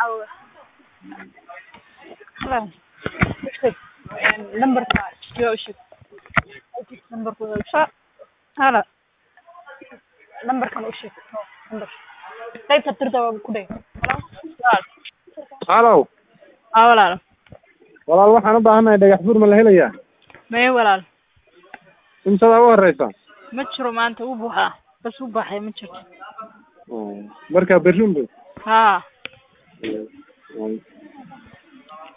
caawa Hala. Sheeg. Lambarka iyo u sheeg. Lambarka u sheeg. Hala. Lambarkan u sheeg. Lambar. Qaybta tirda waa ku dhig. halow Haa walaal. walaal waxaan u baahanahay dhagax buur ma la helayaa Mee walaal. imsadaa u horeysa Ma jiro maanta wuu buuxaa. Bas wuu baxay ma jirto. marka berri unbu Haa.